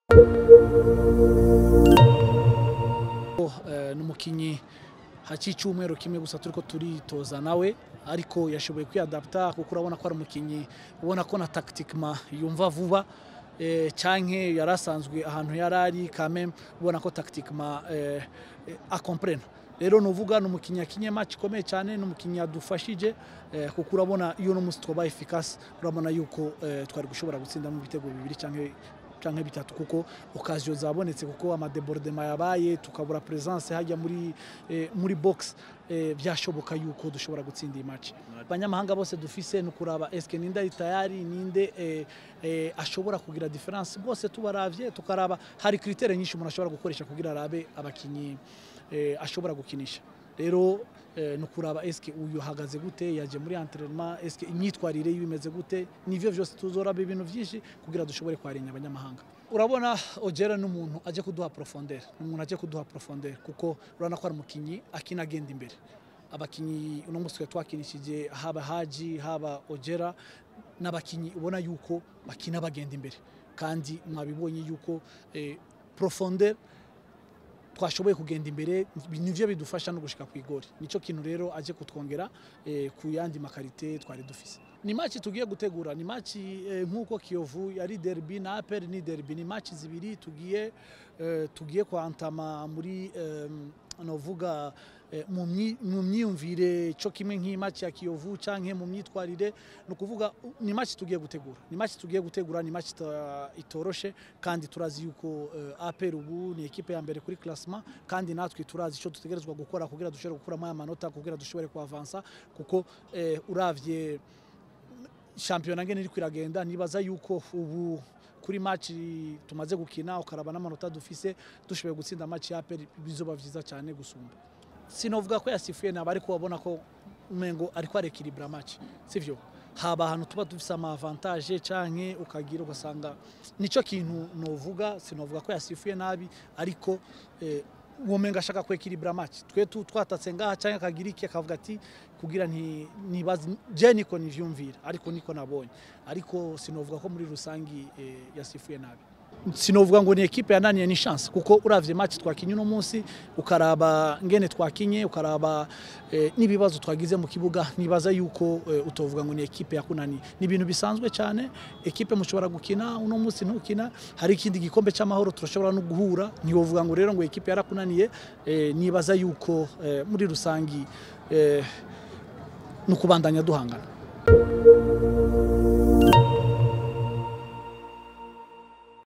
ni umukinnyi haciye icyumweru kimwe gusa turi ko turitoza nawe ariko yashoboye kwiyadapta kuko urabona ko ari umukinnyi ubona ko na takitikima yumva vuba cyangwa yari asanzwe ahantu yari ari kame ubona ko takitikima akomprena rero nuvuga ni umukinnyi yakinye match ikomeye cyane ni umukinnyi yadufashije kuko urabona iyo n'umunsi twabaye efikasi urabona yuko twari gushobora gutsinda mu bitego bibiri cyangwa canke bitatu kuko occasion zabonetse kuko amadebordema yabaye tukabura presence hajya muri eh, muri box eh, byashoboka yuko dushobora gutsinda iyi match abanyamahanga bose dufise no kuraba eske ninde ari tayari ninde eh, eh, ashobora kugira difference bose tubaravye tukaraba hari kritere nyinshi umuntu ashobora gukoresha kugira arabe abakinyi eh, ashobora gukinisha rero eh, no kuraba eske uyu hagaze gute yaje muri entraînement eske imyitwarire yimeze gute nivyo vyose tuzoraba ibintu vyinshi kugira dushobore kwarinya abanyamahanga urabona Ojera n'umuntu aje kuduha profondeur umuntu aje kuduha profondeur kuko urabona ko ari umukinyi akina agenda imbere abakinyi uno munsi twakinishije haba Haji haba Ojera n'abakinyi ubona yuko bakina bagenda imbere kandi mwabibonye yuko eh, profondeur twashoboye kugenda imbere nivyo bidufasha no gushika ku igori nico kintu rero aje kutwongera eh, ku yandi makarite twari dufise ni match tugiye gutegura ni match eh, nkuko Kiyovu yari derby na APR ni derby ni match zibiri tugiye eh, tugiye kwantama muri eh, novuga eh, mu myumvire cyo kimwe nk'imatch ya Kiyovu canke mu myitwarire no kuvuga ni match tugiye gutegura ni match tugiye gutegura ni match itoroshe kandi turazi yuko uh, APR ubu ni ekipe ya mbere kuri classement kandi natwe turazi ico dutegerezwa gukora kugira dushobore gukuramo aya manota kugira dushobore kuavansa kuko eh, uravye shampiyona ngene iri kwiragenda nibaza yuko ubu kuri match tumaze gukina ukaraba n'amanota dufise dushoboye gutsinda match ya APR bizoba vyiza cyane gusumba sinovuga ko yasifuye naba ariko wabona ko umengo ariko arekiribra match sivyo haba ahantu tuba dufise ama avantage canke ukagira ugasanga nico kintu novuga sinovuga ko yasifuye nabi ariko eh, womenga ashaka kwekiribra match twe twatatse ngaha canke akagira iki akavuga ati kugira nti nibaze je niko nivyumvira ariko niko nabonye ariko sinovuga ko muri rusangi eh, yasifuye nabi sinovuga ngo ni ekipe yananiye ni chance kuko uravye match twakinye uno munsi ukaraba ngene twakinye ukaraba eh, n'ibibazo twagize mu kibuga nibaza yuko eh, utovuga ngo ni ekipe yakunaniye ni ibintu bisanzwe cyane ekipe mushobora gukina uno munsi ntukina hari ikindi gikombe cy'amahoro turashobora no guhura ntiwovuga ngo rero ngo ekipe yarakunaniye eh, nibaza yuko eh, muri rusangi eh, no kubandanya duhangana